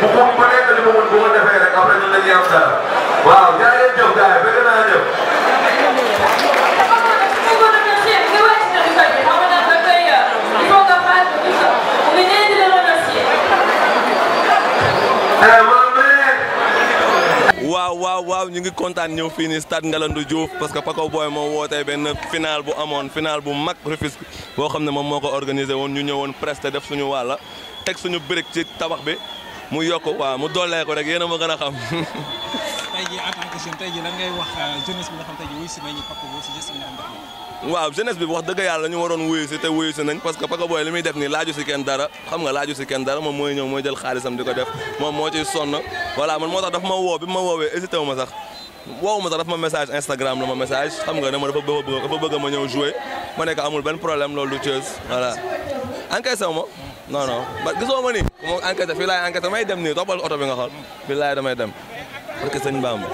bu ko bu nekk li ma mën bu ko defee rek après ñun dañuy am dara waaw jaay leen jëf gars yi bëgg naa jëf. waaw waaw waaw ñu ngi kontaan ñëw fii nii stade Ngalandou Diouf parce que Paco Boy moo wootee benn final bu amoon final bu mag Rufisque boo xam ne moom moo ko organisé woon ñu ñëwoon presté def suñu wàlla teg suñu brique ci tabax bi mu yokk waaw mu dollee ko rek yéen a ma gën a xam. tey jii en tant que jeune tey jii lan ngay wax jeunesse bi nga xam tey jii wuyu si nañu Paco Boy si geste bi nga xam ne waaw jeunesse bi wax dëgg yàlla ñu waroon wuyu si te wuyu si nañ parce que Paco Boy li muy def nii laaju si kenn dara xam nga laaju si kenn dara moom mooy ñëw mooy jël xaalisam di ko def moom moo ciy sonn voilà man moo tax dafa ma woo bi ma woowee hésité wu ma sax woowu ma sax dafa ma message Instagram la ma message xam nga ne ma dafa bëgg dafa bëgg ma ñëw jouer ma nekk amul benn problème loolu du Thiès voilà encaissé wu ma non non ba gisoo ma nii moom enquête fii laay enquête damay dem nii toppal oto bi nga xool fii laay damay dem parce que sëñ Bamba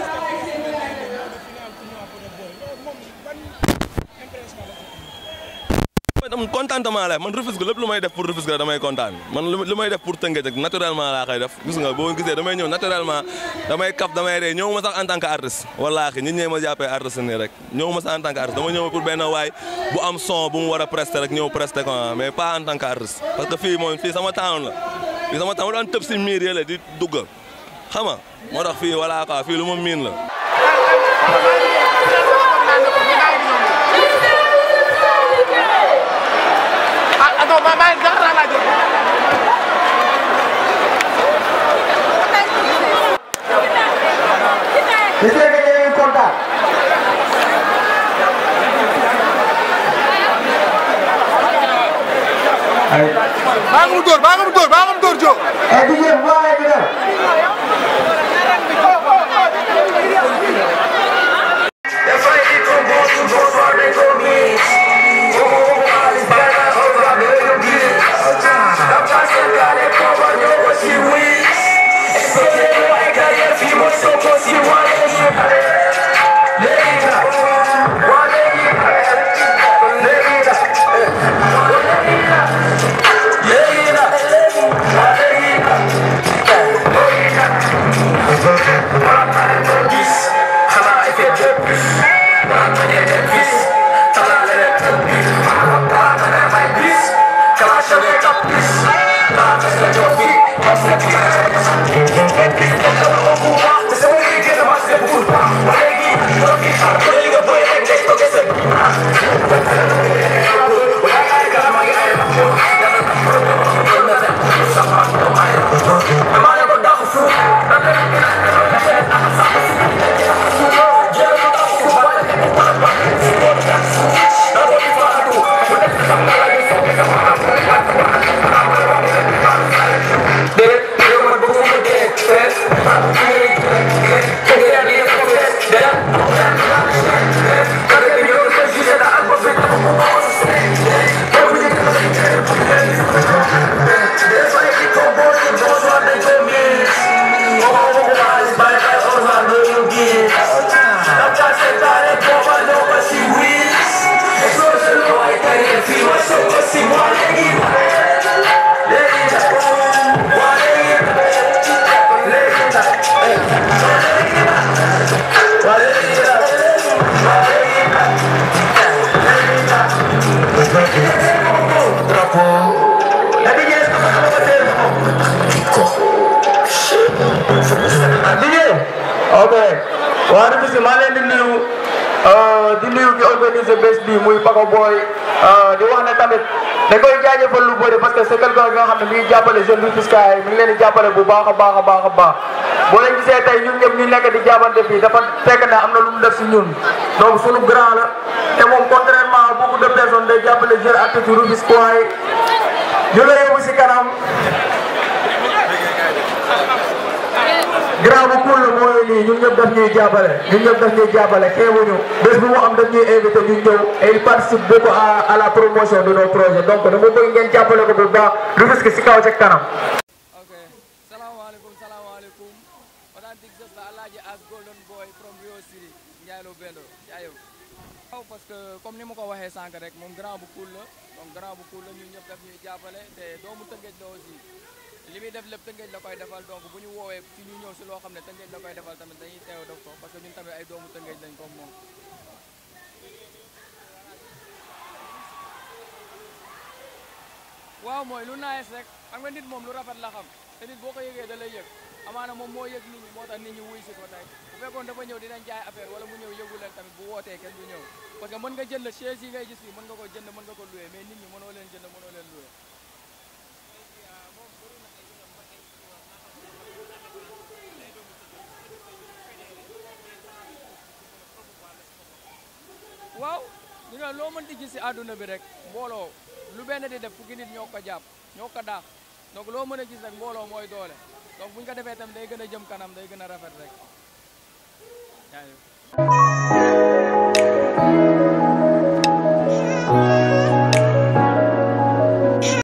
man contentement la man Rufisque lépp lu may def pour Rufisque la damay kontaan man lu may def pour Tëngéej rek naturellement laa koy def gis nga boo gisee damay ñëw naturellement damay kaf damay ree ñëw ma sax en tant que artiste wallaahi nit ñee ma jàppee artiste nii rek ñëw ma sax en tant que artiste dama ñëw pour benn waay bu am son bu mu war a prester rek ñëw prester ko mais pas en tant que artiste parce que fii moom fii sama town la fii sama town daan tëb si miir yële di dugg xam nga moo tax fii voilà quoi fii lu ma miin la non ma maa ngi sax laa laaj. gis nga que yéen kontaan. baa nga mu dóor baa nga mu dóor baa nga mu dóor Diop. et puis yéen bu baaxee dina. ok waa Rufisque maa leen di nuyu di nuyu ki organiser bés bi muy Paco Boy di wax ne tamit dañ koy jaajëfal lu bëri parce que c'est quelqu'un nga xam ne mi ngi jàppale jeune Rufisque yi mi ngi leen di jàppale bu baax a baax a baax a baax boo leen gisee tey ñun ñëpp ñu nekk di jàppante fii dafa fekk ne am na lu mu def si ñun donc sunu grand la te moom contrairement à beaucoup de personnes day jàppale jeune artiste Rufisque yi ñu la yóbbu si kanam grand bu cool la mooy nii ñun ñëpp daf ñuy jàppale ñun ñëpp daf ñuy jàppale xeebuñu bés bu mu am daf ñuy invité ñu ñëw et il participe beaucoup à à la promotion de nos projets donc dama bëgg ngeen jàppale ko bu baax Rufisque si kaw ca kanam. ok salaamaaleykum salaamaaleykum authentique sos la alaaji as golden boy from Rio City Ndiaye Lo Bello jaayëw waaw parce que comme ni ma ko waxee sànq rek moom grand bu cool la donc grand bu cool la ñun ñëpp daf ñuy jàppale te doomu Tëngéej la aussi li muy def lépp Tëngéej la koy defal donc bu ñu woowee ci ñu ñëw si loo xam ne Tëngéej la koy defal tamit dañuy teew def ko parce que ñun tamit ay doomu Tëngéej lañ comme moom waaw mooy lu nice rek xam nga nit moom lu rafet la xam te nit boo ko yëgee da lay yëg amaana moom moo yëg nit ñi moo tax nit ñi wuy si ko tey bu fekkoon dafa ñëw dinañ jaay affaire wala mu ñëw yëgu leen tamit bu wootee kenn du ñëw parce que mën nga jënd chaise yi ngay gis fii mën nga ko jënd mën nga ko loué mais nit ñi mënoo leen jënd mënoo leen loué waaw ñu nga loo mënti gis si àdduna bi rek mbooloo lu benn di def fukki nit ñoo ko jàpp ñoo ko daax donc loo mën a gis rek mbooloo mooy doole donc bu ñu ko defee tamit day gën a jëm kanam day gën a rafet rek yaa